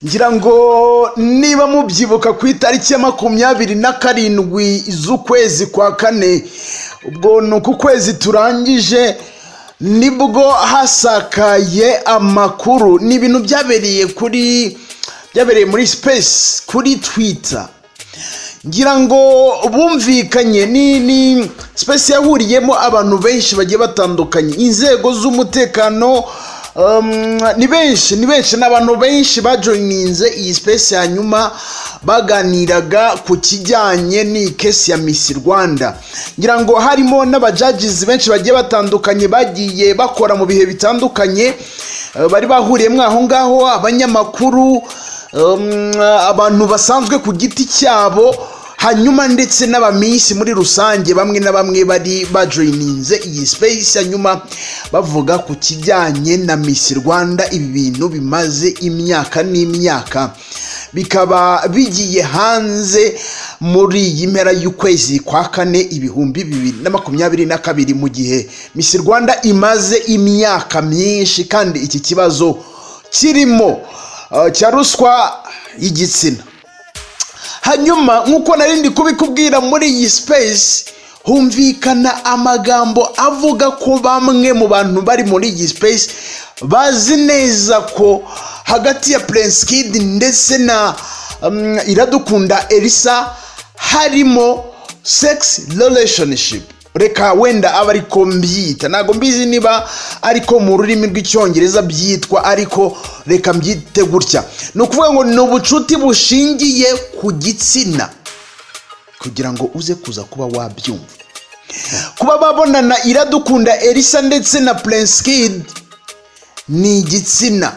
ngira ngo niba mubyibuka ku itariki ya makumyabiri na karindwi z'ukwezi kwa kane ubwo ni uku kwezi turangije nibwo hasakaye amakuru ni ibintu byabereye kuri byabereye muri sipesi kuri twita ngira ngo bumvikanye ni ni sipesi yahuriyemo abantu benshi bagiye batandukanye inzego z'umutekano ni benshi ni benshi ni abantu benshi bajoyininze iyi sipesi hanyuma baganiraga ku kijyanye n'iyi kesi ya misi rwanda ngira ngo harimo n'abajagizi benshi bagiye batandukanye bagiye bakora mu bihe bitandukanye bari bahuriyemo aho ngaho abanyamakuru abantu basanzwe ku giti cyabo hanyuma ndetse n'abaminsi muri rusange bamwe na bamwe bari bajoyininze iyi sipeyisi hanyuma bavuga ku kijyanye na misi rwanda ibi bintu bimaze imyaka n'imyaka bikaba bigiye hanze muri iyi mpera y'ukwezi kwa kane ibihumbi bibiri na makumyabiri na kabiri mu gihe misi rwanda imaze imyaka myinshi kandi iki kibazo kirimo cya ruswa y'igitsina hanyuma nk'uko nari kubikubwira muri iyi sipesi humvikana amagambo avuga ko bamwe mu bantu bari muri iyi sipesi bazi neza ko hagati ya purensikidi ndetse na iradukunda elisa harimo sekisi relationship reka wenda aba ariko mbyita ntabwo mbizi niba ariko mu rurimi rw'icyongereza byitwa ariko reka mbyite gutya ni ukuvuga ngo ni ubucuti bushingiye ku gitsina kugira ngo uze kuza kuba wabyumva kuba babonana iradukunda elisa ndetse na purensikidi ni igitsina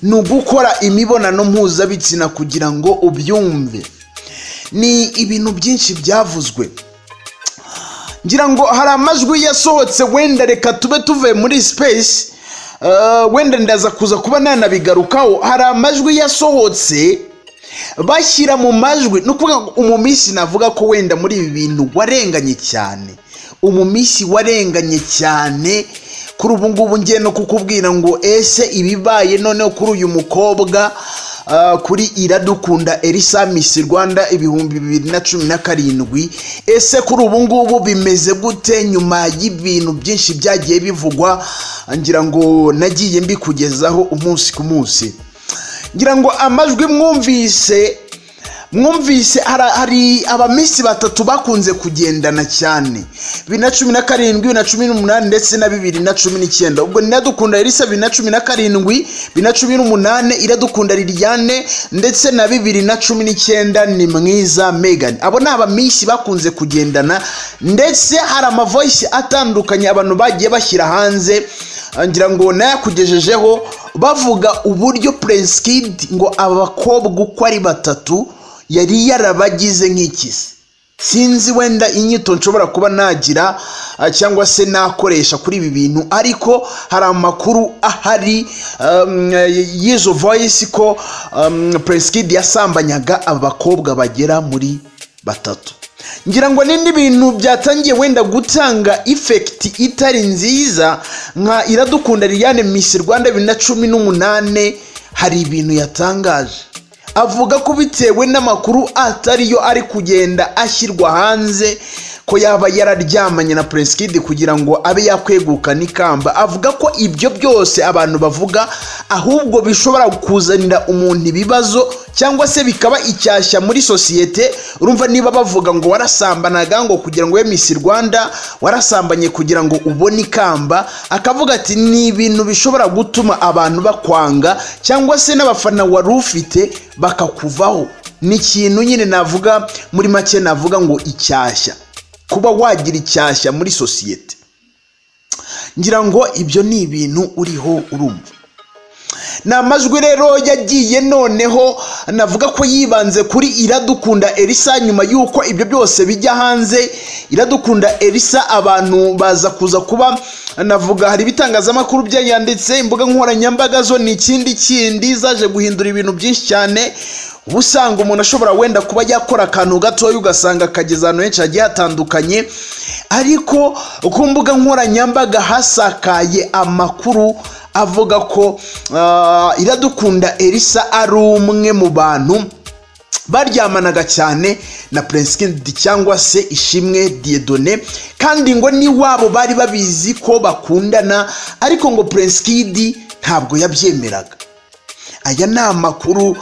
ni ugukora imibonano mpuzabitsina kugira ngo ubyumve ni ibintu byinshi byavuzwe ngira ngo hari amajwi yasohotse wenda reka tube tuvuye muri sipesi wenda ndaza kuza kuba nanabigarukaho hari amajwi yasohotse bashyira mu majwi ni ukuvuga ngo umumisi navuga ko wenda muri ibi bintu warenganye cyane umumisi warenganye cyane kuri ubu ngubu ngiye no kukubwira ngo ese ibibaye noneho kuri uyu mukobwa kuri iradukunda elisa misi rwanda ibihumbi bibiri na cumi na karindwi ese kuri ubu ngubu bimeze gute nyuma y'ibintu byinshi byagiye bivugwa ngira ngo nagiye mbikugezaho umunsi ku munsi ngira ngo amajwi mwumvise mwumvise hari abamisi batatu bakunze kugendana cyane bibiri na cumi na karindwi bibiri na cumi n'umunani ndetse na bibiri na cumi n'icyenda ubwo iradukunda elisa bibiri na cumi na karindwi bibiri na cumi n'umunani iradukunda liliane ndetse na bibiri na cumi n'icyenda ni mwiza megani abo ni abamisi bakunze kugendana ndetse hari amavoyisi atandukanye abantu bagiye bashyira hanze ngira ngo nayakugejejeho bavuga uburyo purensikidi ngo abakobwa uko ari batatu yari yarabagize nk'ikisi sinzi wenda inyito nshobora kuba nagira cyangwa se nakoresha kuri ibi bintu ariko hari amakuru ahari y'izo voyisi ko puresikidi yasambanyaga abakobwa bagera muri batatu ngira ngo n'indi bintu byatangiye wenda gutanga ifekiti itari nziza nka iradukunda liliane misi rwanda bibiri na cumi n'umunani hari ibintu yatangaje avuga ko bitewe n'amakuru atariyo ari kugenda ashyirwa hanze ko yaba yararyamanye na puresikidi kugira ngo abe yakwegukana n'ikamba avuga ko ibyo byose abantu bavuga ahubwo bishobora kuzanira umuntu ibibazo cyangwa se bikaba icyashya muri sosiyete urumva niba bavuga ngo warasambanaga ngo kugira ngo we misi rwanda warasambanye kugira ngo ubone ikamba akavuga ati ni ibintu bishobora gutuma abantu bakwanga cyangwa se n'abafana wari ufite bakakuvaho ni ikintu nyine navuga muri make navuga ngo icyashya kuba wagira icyashya muri sosiyete ngira ngo ibyo ni ibintu uriho urumva ni amajwi rero yagiye noneho navuga ko yibanze kuri iradukunda elisa nyuma y'uko ibyo byose bijya hanze iradukunda elisa abantu baza kuza kuba navuga hari ibitangazamakuru byayanditse imbuga nkoranyambaga zo ni ikindi kindi zaje guhindura ibintu byinshi cyane uba usanga umuntu ashobora wenda kuba yakora akantu gatoya ugasanga kageze ahantu henshi hagiye hatandukanye ariko ku mbuga nkoranyambaga hasakaye amakuru avuga ko ah, iradukunda elisa ari umwe mu bantu baryamanaga cyane na Prince Kid cyangwa se Ishimwe Diedone kandi ngo n'iwabo bari babizi ko bakundana ariko ngo Prince Kid ntabwo yabyemeraga aya ni amakuru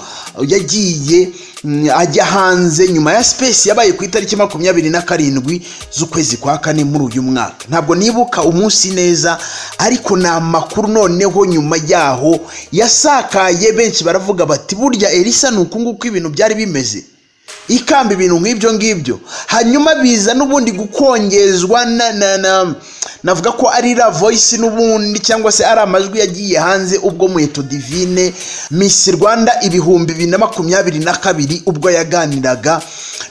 yagiye mm, ajya hanze nyuma ya space yabaye ku itariki makumyabiri na karindwi z'ukwezi kwa kane muri uyu mwaka ntabwo nibuka umunsi neza ariko ni amakuru noneho nyuma yaho yasakaye benshi baravuga bati burya elisa ni uku nguku ibintu byari bimeze ikamba ibintu nk'ibyo ngibyo hanyuma biza n'ubundi gukongezwa na na na navuga ko ari la voice n'ubundi cyangwa se ari amajwi yagiye hanze ubwo muheto divine miss rwanda ibihumbi bibiri na makumyabiri na kabiri ubwo yaganiraga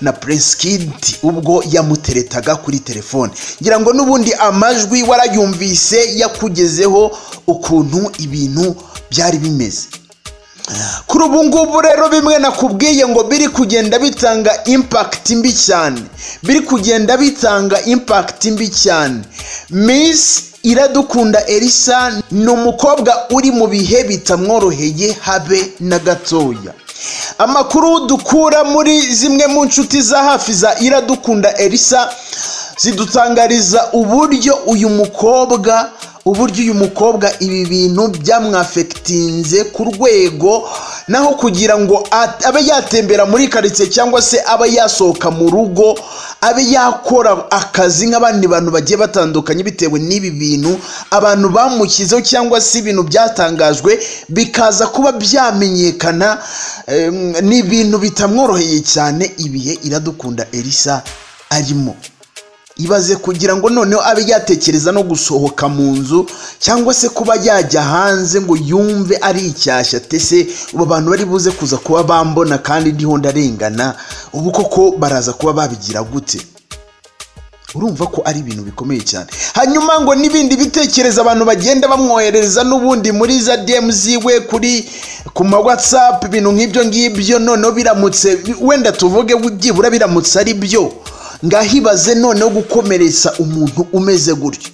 na prince kid ubwo yamuteretaga kuri telefone ngira ngo n'ubundi amajwi warayumvise yakugezeho ukuntu ibintu byari bimeze kuri ubu ngubu rero bimwe nakubwiye ngo biri kugenda bitanga impact mbi cyane biri kugenda bitanga impact mbi cyane miss iradukunda elisa ni umukobwa uri mu bihe bitamworoheye habe na gatoya amakuru dukura muri zimwe mu nshuti za hafi za iradukunda elisa zidutangariza uburyo uyu mukobwa uburyo uyu mukobwa ibi bintu byamwafegitinze ku rwego naho kugira ngo at- abe yatembera muri karitsiye cyangwa se abe yasohoka mu rugo abe yakora akazi nk'abandi bantu bagiye batandukanye bitewe n'ibi bintu abantu bamushyizeho cyangwa se ibintu byatangajwe bikaza kuba byamenyekana em, ni ibintu bitamworoheye cyane ibihe iradukunda elisa arimo ibaze kugira ngo noneho abe yatekereza no gusohoka mu nzu cyangwa se kuba yajya hanze ngo yumve ari icyashya tese ubu bantu bari buze kuza kuba bambona kandi ndiho ndarengana ubu koko baraza kuba babigira gute urumva ko ari ibintu bikomeye cyane hanyuma ngo n'ibindi bitekerezo abantu bagenda bamwohereza n'ubundi muri za dm ziwe kuri ku ma whatsapp ibintu nk'ibyo ngibyo noneho biramutse wenda tuvuge byibura biramutse ari byo ngahibaze noneho gukomeretsa umuntu umeze gutyo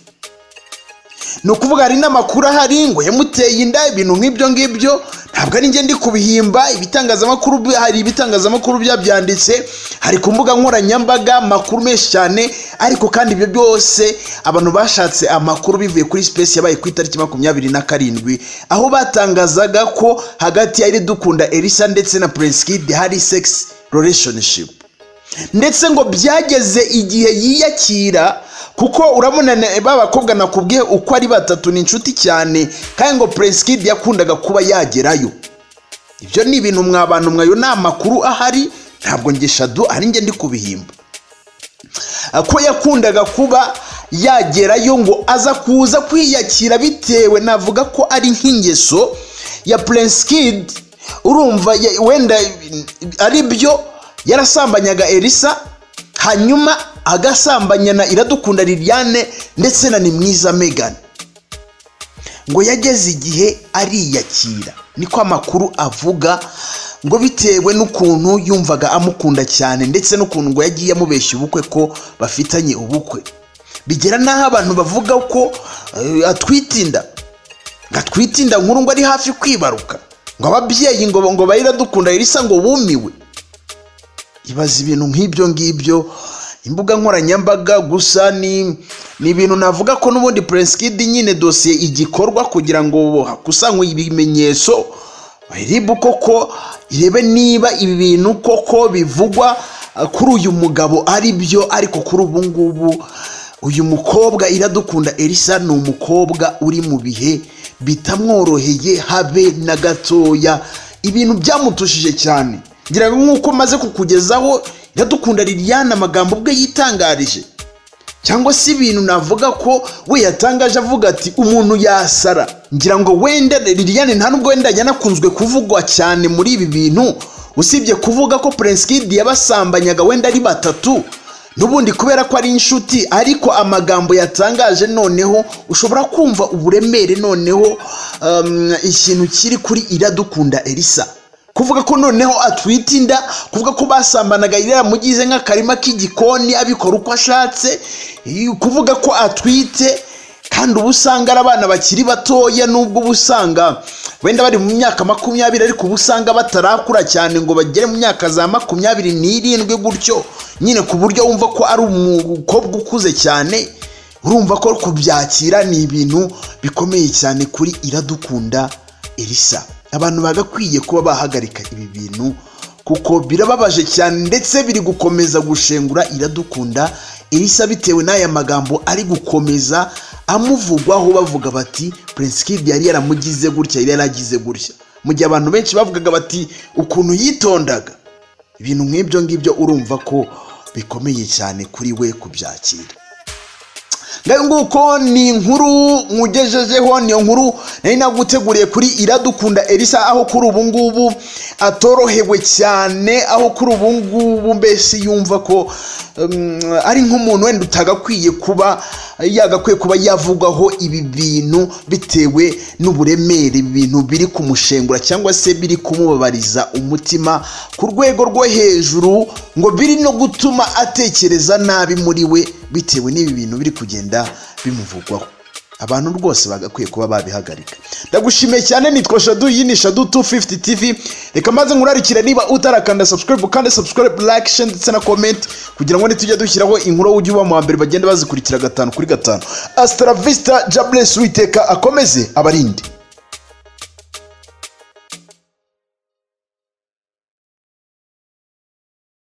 ni ukuvuga hari n'amakuru ahari ngo yamuteye inda ibintu nk'ibyo ngibyo ntabwo ari njye ndi kubihimba ibitangazamakuru bi- hari ibitangazamakuru byabyanditse hari ku mbuga nkoranyambaga amakuru menshi cyane ariko kandi ibyo byose abantu bashatse amakuru bivuye kuri space yabaye ku itariki makumyabiri na karindwi aho batangazaga ko hagati ya iridukunda elisa ndetse na prince kid hari sex relationship ndetse ngo byageze igihe yiyakira kuko urabona na- ba bakobwa nakubwiye uko ari batatu ni inshuti cyane kandi ngo Prince Kid yakundaga kuba yagerayo ibyo ni ibintu mwabantu mwayo ni amakuru ahari ntabwo nge shadu ari njye ndi kubihimba ko yakundaga kuba yagerayo ngo aza kuza kwiyakira bitewe navuga ko ari nk'ingeso ya Prince Kid urumva ye- wenda ari byo yarasambanyaga Elisa hanyuma agasambanya na Iradukunda Liliane ndetse na Nimwiza Megan ngo yageze igihe ariyakira niko amakuru avuga ngo bitewe n'ukuntu yumvaga amukunda cyane ndetse n'ukuntu ngo yagiye amubeshya ubukwe ko bafitanye ubukwe bigera n'aho abantu bavuga ko eh, atwite inda ngo atwite inda nkuru ngo ari hafi kwibaruka ngo ababyeyi ngo ngo bayiradukunda irisa ngo bumiwe ibaza ibintu nk'ibyo ngibyo imbuga nkoranyambaga gusa ni ni ibintu navuga ko n'ubundi Prince Kid nyine dosiye igikorwa kugira ngo hakusanywe ibimenyetso bayiribu koko irebe niba ibi bintu koko bivugwa eh, kuri uyu mugabo ari byo ariko kuri ubu ngubu uyu mukobwa iradukunda elisa ni umukobwa uri mu bihe bitamworoheye habe na gatoya ibintu byamutushije cyane ngira ngo nk'uko maze kukugezaho iradukunda liliane amagambo ubwe yitangarije cyangwa se ibintu navuga ko we yatangaje avuga ati umuntu yasara ngira ngo wenda liliane nta nubwo wenda yanakunzwe kuvugwa cyane muri ibi bintu usibye kuvuga ko Prince Kid yabasambanyaga wenda ari batatu n'ubundi kubera ko ari inshuti ariko amagambo yatangaje noneho ushobora kumva uburemere noneho um, ikintu kiri kuri iradukunda elisa kuvuga ko noneho atwite inda kuvuga ko basambanaga yaramugize nk'akarima k'igikoni abikora uko ashatse kuvuga ko atwite kandi ubu usanga ari abana bakiri batoya nubwo ubu usanga wenda bari mu myaka makumyabiri ariko ubu usanga batarakura cyane ngo bagere mu myaka za makumyabiri n'irindwi gutyo nyine ku buryo wumva ko ari umukobwa ukuze cyane urumva ko kubyakira ni ibintu bikomeye cyane kuri iradukunda elisa abantu bagakwiye kuba bahagarika ibi bintu kuko birababaje cyane ndetse biri gukomeza gushengura iradukunda elisa bitewe n'aya magambo ari gukomeza amuvugwaho bavuga bati prince kid yari yaramugize gutya yari yaragize gutya mu gihe abantu benshi bavugaga bati ukuntu yitondaga ibintu nk'ibyo ngibyo urumva ko bikomeye cyane kuri we kubyakira ngayo nguko ni inkuru nkugejejeho niyo nkuru nari naguteguriye kuri iradukunda elisa aho kuri ubu ngubu atorohewe cyane aho kuri ubu ngubu mbese yumva ko ari nk'umuntu wenda utagakwiye kuba yagakwiye kuba yavugwaho ibi bintu bitewe n'uburemere ibintu biri kumushengura cyangwa se biri kumubabariza umutima ku rwego rwo hejuru ngo biri no gutuma atekereza nabi muri we bitewe n'ibi bintu biri kugenda bimuvugwaho abantu rwose bagakwiye kuba babihagarika ndagushimiye cyane nitwa shadu iyi ni shadu 250 tv reka maze nkurarikire niba utarakanda subscribe kandi subscribe like share ndetse na comment kugira ngo nitujya dushyiraho inkuru ujye uba mu wa mbere bagenda bazikurikira gatanu kuri gatanu astravista jables witeka akomeze abarinde